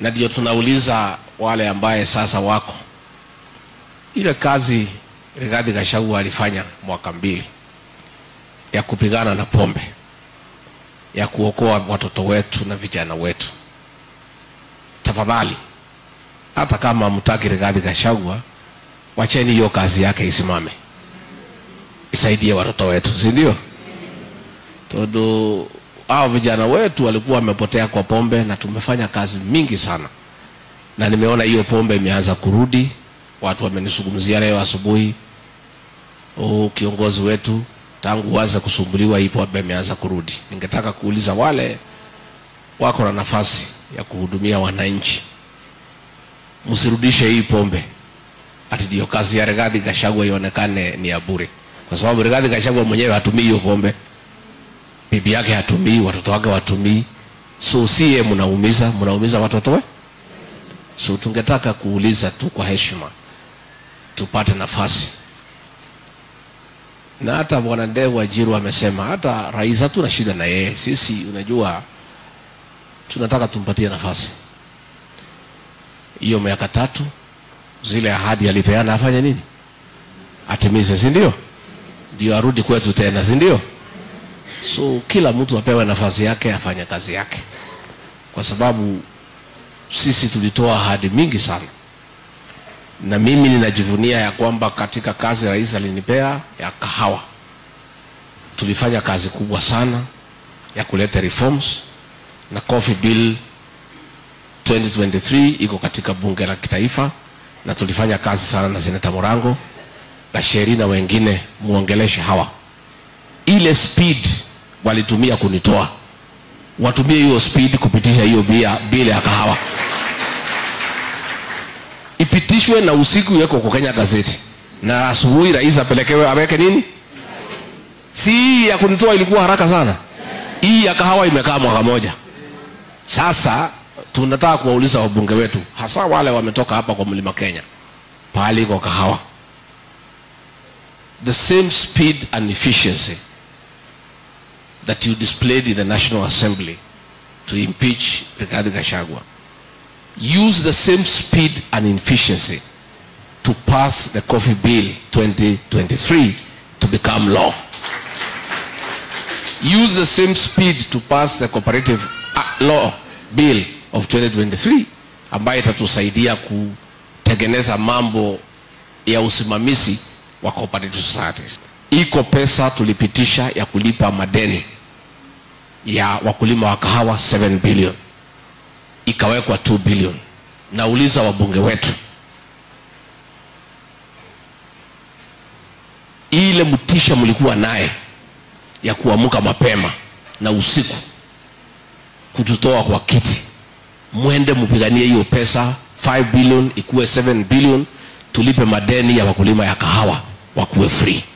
na ndio tunauliza wale ambaye sasa wako ile kazi Rigathi Gachagua alifanya mwaka mbili ya kupigana na pombe, ya kuokoa watoto wetu na vijana wetu. Tafadhali, hata kama mtaki Rigathi Gachagua, wacheni hiyo kazi yake isimame, isaidie watoto wetu, si ndio? Todo hao vijana wetu walikuwa wamepotea kwa pombe, na tumefanya kazi mingi sana, na nimeona hiyo pombe imeanza kurudi. Watu wamenizungumzia leo asubuhi, oh, kiongozi wetu tangu uanze kusumbuliwa hii pombe imeanza kurudi. Ningetaka kuuliza wale wako na nafasi ya kuhudumia wananchi, msirudishe hii pombe ati ndio kazi ya Rigathi Gachagua ionekane ni ya bure, kwa sababu Rigathi Gachagua mwenyewe hatumii hiyo pombe, bibi yake hatumii, watoto wake watumii, so sie mnaumiza, mnaumiza watoto we. So tungetaka kuuliza tu kwa heshima, tupate nafasi na hata bwana Ndevu Wajiru amesema hata rais hatuna shida na yeye. Sisi unajua, tunataka tumpatie nafasi hiyo miaka tatu, zile ahadi alipeana afanye nini, atimize, si ndio? Ndio arudi kwetu tena, si ndio? So kila mtu apewe nafasi yake, afanye kazi yake, kwa sababu sisi tulitoa ahadi mingi sana na mimi ninajivunia ya kwamba katika kazi rais alinipea ya kahawa tulifanya kazi kubwa sana ya kuleta reforms na coffee bill 2023 iko katika bunge la kitaifa na tulifanya kazi sana na seneta Morango Gacheri na wengine muongeleshe hawa ile speed walitumia kunitoa watumie hiyo speed kupitisha hiyo bill ya kahawa ipitishwe na usiku iwekwe kwa Kenya gazeti na asubuhi rais apelekewe aweke nini. Si hii ya kunitoa ilikuwa haraka sana, hii ya kahawa imekaa mwaka moja. Sasa tunataka kuwauliza wabunge wetu, hasa wale wametoka hapa kwa mlima Kenya, pahali iko kahawa, the same speed and efficiency that you displayed in the National Assembly to impeach Rigathi Gachagua use the same speed and efficiency to pass the coffee bill 2023 to become law. Use the same speed to pass the cooperative law bill of 2023 ambayo itatusaidia kutengeneza mambo ya usimamizi wa cooperative societies. Iko pesa tulipitisha ya kulipa madeni ya wakulima wa kahawa 7 billion ikawekwa 2 billion. Nauliza wabunge wetu, ile mtisha mlikuwa naye ya kuamka mapema na usiku kututoa kwa kiti, mwende mpiganie hiyo pesa 5 billion ikuwe 7 billion, tulipe madeni ya wakulima ya kahawa wakuwe free.